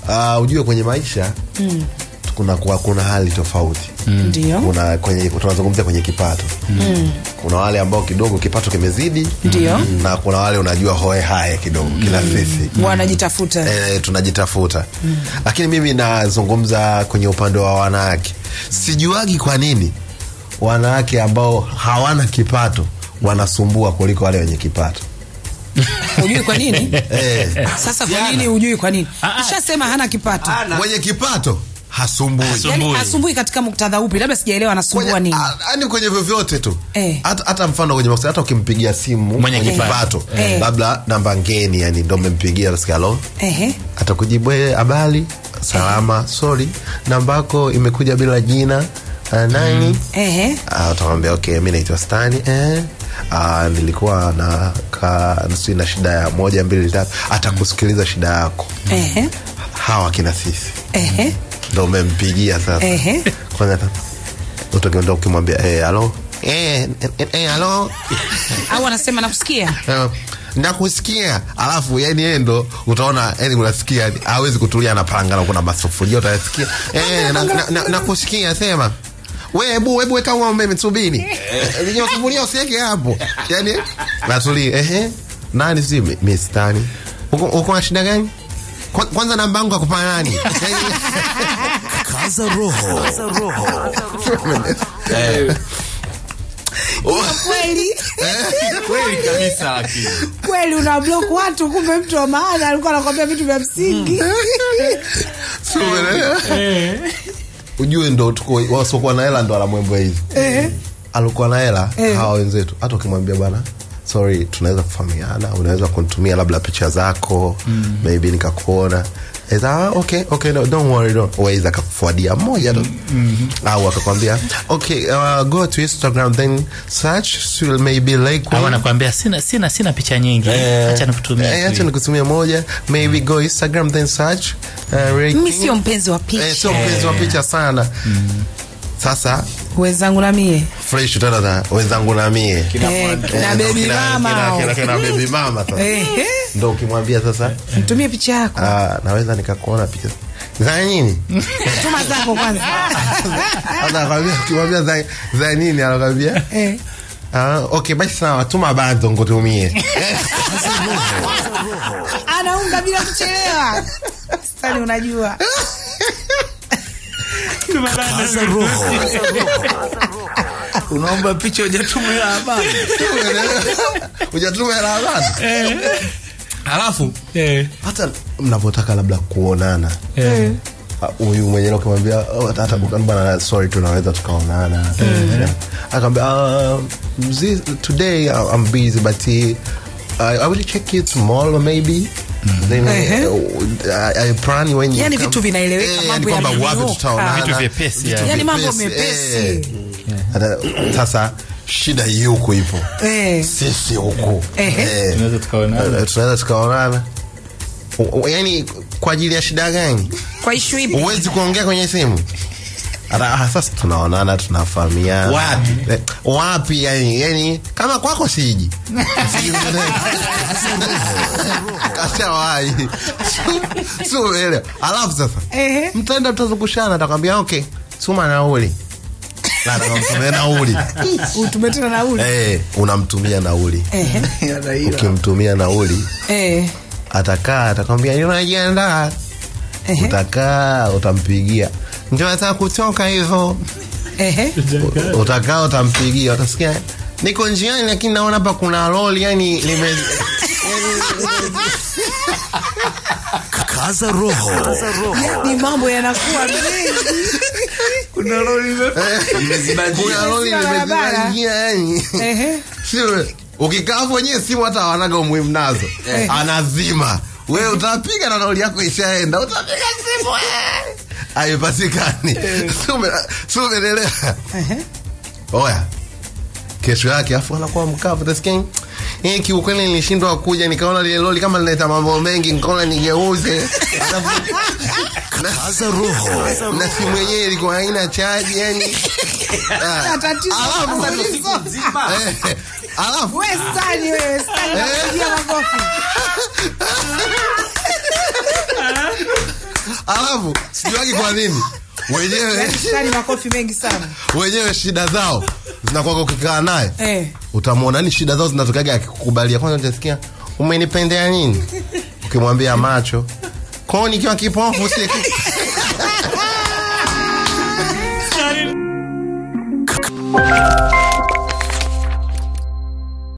uh, ujue kwenye maisha mm. kuna, kuna, kuna hali tofauti ndio kuna kwenye tunazungumzia kwenye kipato mm. kuna wale ambao kidogo kipato kimezidi Ndio. na kuna wale unajua hoe haye kidogo kila sisi wanajitafuta e, tunajitafuta mm. lakini mimi nazungumza kwenye upande wa wanawake sijuagi kwa nini wanawake ambao hawana kipato wanasumbua kuliko wale wenye kipato hujui kwa nini e, sasa kwa nini hujui kwa nini Ah, ah. ushasema hana kipato mwenye kipato hasumbui Hasu- yani Asumbui. asumbui katika muktadha upi labda sijaelewa anasumbua kwenye, nini a- yani kwenye vyovyote tu Eh. hata hata mfano kwenye mahusiano, hata ukimpigia simu Mwenye mwenye kipato. kipato Eh. labda namba ngeni yani ndo mmempigia nasikia alo Ehe. atakujibu "Eh, habari salama sorry namba yako imekuja bila jina uh, nani Ehe. Ah, utamwambia okay mi naitwa stani eh. Ah, nilikuwa na ka, sijui na shida ya moja mbili tatu atakusikiliza shida yako Ehe. hawa kina sisi Ehe. ndo umempigia sasa Ehe. kwanza utaenda ukimwambia eh, halo eh, eh, eh, halo au anasema nakusikia Eh, nakusikia alafu yani yeye ndo utaona yani unasikia yani, hawezi kutulia anapanga na kuna masufuria utayasikia eh, na, na, na, nakusikia sema we hebu hebu weka huo umeme subiri Eh, hiyo sufuria usiweke hapo yani natulia ehe nani si mi- miss tani uko uko na shida gani Kwa- kwanza namba yangu akupa nani Yani- Kaza roho. kweli kweli kabisa lakini kweli una block watu kumbe mtu wa maana alikuwa anakwambia vitu vya msingi Si umeelewa? ujue ndo tuko wasiokuwa na hela ndo anamwembwa hivi alikuwa na hela hawa wenzetu hata ukimwambia bwana sorry tunaweza kufahamiana unaweza kunitumia labda picha zako mm. maybe nikakuona Eza, ah, okay, okay, no, don't worry, don't. Waweza akakufuadia moja tu mm-hmm. au akakwambia okay, uh, go to instagram then search so maybe like au anakuambia sina sina sina picha nyingi acha nikutumia Eh, acha nikutumia moja maybe go instagram then search uh, Ray mi King. sio mpenzi wa Eh, picha sio mpenzi wa picha sana sasa wenzangu na mie fresh tena na wenzangu na mie Eh, na bebi Kina- mama kina- hao. kina- kina baby mama sasa Ehe. ndo ukimwambia sasa mtumie picha yako ah, naweza nikakuona picha za nini tuma zako kwanza Sasa anakwambia ukimwambia za, za nini anakwambia Eh. ah, okay basi sawa tuma bado ngutumie anaunga bila kuchelewa stani unajua Kaza roho. unaomba picha ujatumia habari ujatuma hela habari alafu eh hata mnavyotaka labda kuonana eh Ah, huyu mwenyewe ukimwambia oh, hata bwana sorry tunaweza tukaonana Yeah. akaambia uh, this, today uh, I'm busy but uh, I will check you tomorrow maybe Then, Ehe. uh, I, I plan when you Yani come. vitu vinaeleweka, Eh, mambo yani kwamba wapi yamenyooka. tutaonana. Vitu vyepesi, Vitu yani. Yani mambo vyepesi, mepesi. eh. Hata- sasa shida hii huku ipo Eh. sisi huku Ehe. Eh, tunaweza tukaonana eh, tunaweza tukaonana U- u- yani kwa ajili ya shida gani kwa ishu ipi huwezi kuongea kwenye simu Ata- ah, sasa tunaonana tunafahamiana Wapi? Eh, wapi yani, yani kama kwako siji kashawahi suelewa alafu sasa Ehe. mtaenda mtazungushana atakwambia okay tuma nauli Na atakamtumia nauli utumetena nauli Eh, unamtumia nauli Ehe. ukimtumia nauli Eh. atakaa atakwambia unajiandaa Ehe. utakaa utampigia ndio nataka kutoka hivyo Ehe. U- utakaa utampigia utasikia niko njiani lakini naona hapa kuna loli yani lime Kaza roho. ni mambo yanakuwa mengi kuna lori kuna loli Sio limeziba barabara. njia yani Ehe. sio ukikaa hapo wenyewe simu hata wanaga umuhimu nazo anazima we utapiga na nauli yako ishaenda utapiga simu eh. haipatikani si umeelewa oya kesho yake afu anakuwa mkavu utasikia hii kiukweli nilishindwa kuja nikaona lile loli kama linaleta mambo mengi nikaona nigeuze Alafu- Kaza roho. na simu yenyewe ilikuwa haina chaji yani Ah, Tatizo alafu- tatizo. Eh, alafu We stani wewe stani nakupigia makofi alafu sijuagi kwa nini wenyewe Yaani shikani makofi mengi sana wenyewe shida zao zinakuwaga ukikaa naye eh. utamwona ni shida zao zinatokaga akikukubalia kwanza utasikia umenipendea nini ukimwambia macho kwao nikiwa kipofu si Sorry.